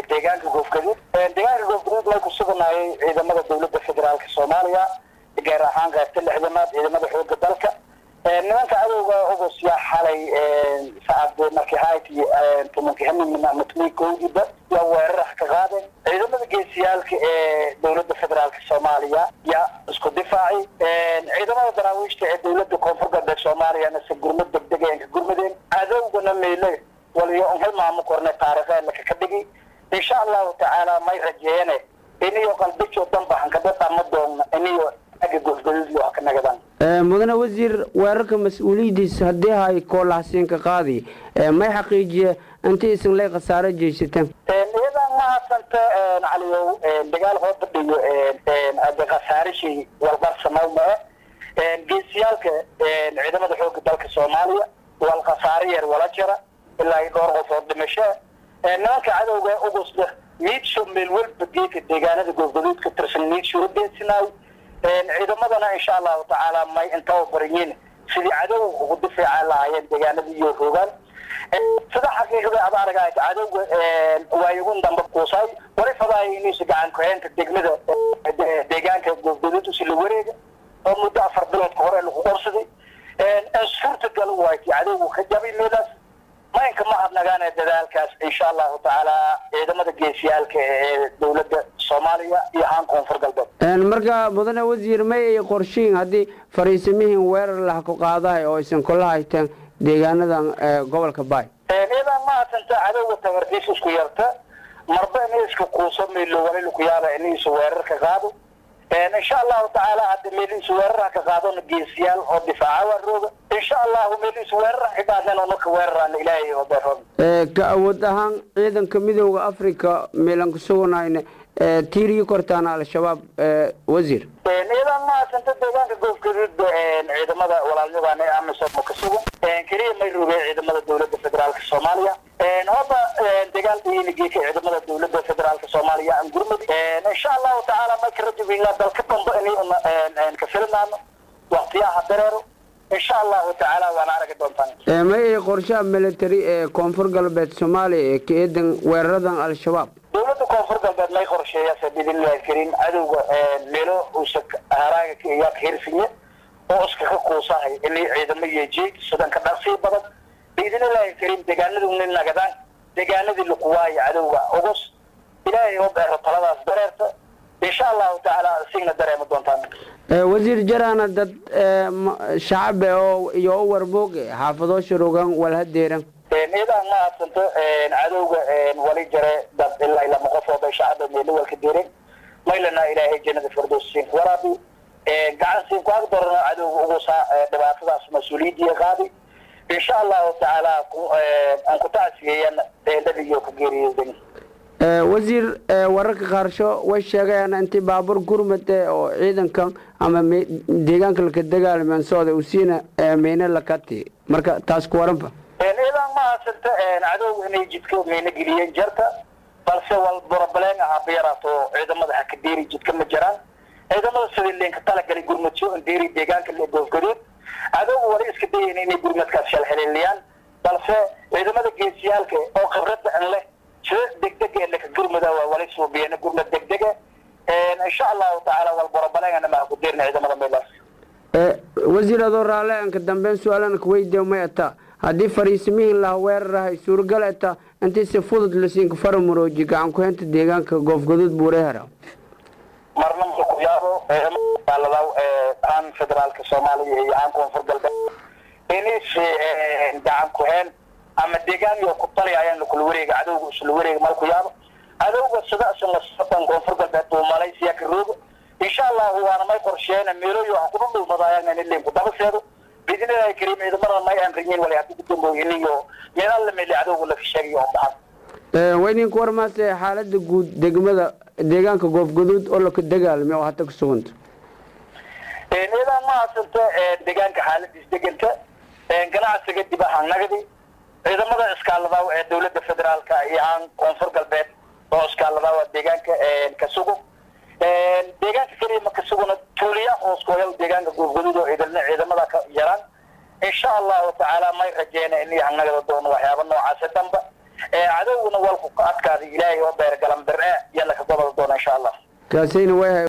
deegaanka goofgaduud deegaanka goofgaduud may ku suganaayay ciidamada dowladda federaalka soomaaliya gaar ahaan qaybta lixdanaad ciidamada xooga dalka nimanka cadowga ogos yaa xalay saacad markii hayti tobankii hamin ama tobankii kowdiiba yaa weerar ka qaadeen ciidamada geesiyaalka ee dowladda federaalka soomaaliya yaa isku difaacay ciidamada daraawiishta ee dowladda koonfur galbeed soomaaliyana se gurmad degdeg ay ka gurmadeen cadowgana meyle waliyo unhal maamo korne taariikheedla ka dhigi insha allahu tacaala may rajeeyane iniyo qalbijo danbaxan kadadama doonna iniyo aga gofgaduud wax ka nagadaan mudane wasiir weerarka mas-uuliyadiisa haddii hay koolahasiinka qaadi may xaqiijiye intii isin lay khasaaro jeysateen iyadan mahadsanta caliyow dagaal hoo fadhiyo ade khasaarishii walbar samawma ah geesiyaalka ciidamada xooga dalka soomaaliya wal khasaare yar wala jira ilaa dhowr qof oo dhimasho nimanka cadowga ugusda miidsho meel walba geeka deegaanada goofgaduud ka tirsan miidsho udeedsinayo ciidamadana insha allahu tacaala may intaba bariyiin sidii cadowga ugu difaaca lahaayeen deegaanada iyo hoogaan sida xaqiiqda ad aragahay cadowga waayagun dambe kuusay wali fadaaya inuusa gacan ku-heynta degmada deegaanka goofgaduud usi la wareega oo muddo afar bilood ka hore lagu qorsaday suurtagal wayti cadowgu ka jabay meelaas maynka ma hadnagaan dadaalkaas insha allahu tacaala ciidamada geesiyaalka ee dowladda soomaaliya iyo haan koonfur galbeed marka mudane wasiir may ay qorshiin haddii fariisimihiin weerar lah ku qaadahay oo aysan kula hayteen deegaanadan gobolka baay iyadan mahadsanta cadowga tabartiis isku yarta marba inay iska kuuso meelo wali ku yaaba inaysa weerar ka qaado insha allahu tacaala hadda meelihiisa weerarha ka qaadona geesiyaal oo difaaca waa rooga insha allahu meelihiisa weerarha ka qaadeen oo marka weerarana ilaahay oo beeroon ka awood ahaan ciidanka midooda africa meelan ku suganayna tiirigi kortaana al-shabaab wasiir ciidan mahadsanta deegaanka goofgaduud ciidamada walaalnimadan ee amisom ka sugan keliya may rogeen ciidamada dowladda federaalka soomaaliya hadda dagaal dhiinigii ka ciidamada dowladda federaalka soomaaliya aan gurmadi insha allahu tacaala may ka rajabinaa dalka dambe inay ka filinaano waqtiyaha dareero insha allahu tacaala waana aragi doontaan may ay qorshaha military ee koonfur galbeed soomaaliya ee ka eedan weeraradan al-shabaab dowladda koonfur galbeed may qorsheeyaase biidnillahi karim cadowga meelo uusa haraaga yaa ka hirsinya oo iskaga kuusahay inay ciidamo yeejeed sudanka dhaqsii badan biidnillahi karim deegaanaduna nagadaan deegaanadii lakuwaayo cadowga ogos ilaahay oo beero taladaas dareerta insha allahu tacaala signa dareema doontaan wasiir jaraana dad shacabe oo iyo u warbooge xaafadoo sharogan walhadeeran iyadan ma hadsanto cadowga wali jare dad ilaa lama qof oo bay shacaba meelo walka deereen maylana ilaahay jannada firdows siin ku waraabi gacan siin ku agdarano cadowga ugu saa dhibaatadaas mas-uuliyaddiiya qaadi insha allahu tacaala aan ku tacsiyeeyan dadiyo ku geeriyeydan wasiir wararka qaarsho way sheegayaan intii baabuur gurmade oo ciidanka ama deegaanka laka dagaalman socda uu siina meyne lakati marka taas ku waranba ciidan ma hadsanta cadowga inay jidka meyne geliyeen jarta balse wal borobaleen ahaa beeraato ciidamada hakadeeri jidka ma jiraan ciidamada sidii leenka talagalay gurmadso deeri deegaanka le goofgaduud cadowga wali iska dayayn inay gurmadkaas shalxeleeliyaan balse ciidamada geesiyaalka oo khibradda an leh sida degdeg ee laka gurmada waa wali suubiyeen gurmad degdega insha allahu tacaala wal borobaleenana maa ku deerna ciidamada meelaas wasiir adoo raalle anka dambeyn su-aalana kuweydiya may ataa haddii fariisimihiin laha weerarahay suuragal ataa intii si fudud lasiinka faramurooji gacan ku-heynta deegaanka goofgaduud buurehera marna ma ku yaabo maaladaw aan federaalka soomaaliya iyo aan koonfur galbeed inis gacan ku-heen ama deegaan iyo ku tali ayaan lakula wareega cadowga isla wareega mal ku yaabo cadowga sidaas lasatan koonfur galbeed buu malaysiya ka rooga insha allahu waana may qorsheena meelooyo ha kuba dhulmadaayan in linku dabaseedo biidnillahi kariim ciidamada may aan riyin wali haddii ku dambooyin iyo meelal la meeli cadowga laka sheegayo oo baxan wayninku warmaase xaalada guud degmada deegaanka goofgaduud oo laka dagaalmay oo hata ku suganta ciidan ma hadsanta deegaanka xaaladiis deganta ganacsiga dib ahaan nagdi ciidamada iskaaladaw ee dowladda federaalka iyo aan koonfur galbeed oo iskaaladaw deegaanka ka sugo deegaanka keliya ma ka suguna tuuliya hooskooyal deegaanka goofgaduud oo ciidana ciidamada ka yaraan insha allahu tacaala may rajeena in nagada doono waxyaaba noocaasi damba cadowguna walku ka adkaada ilaahay oo beergalan bir-e yalla ka gobol doona insha allah kaasayna way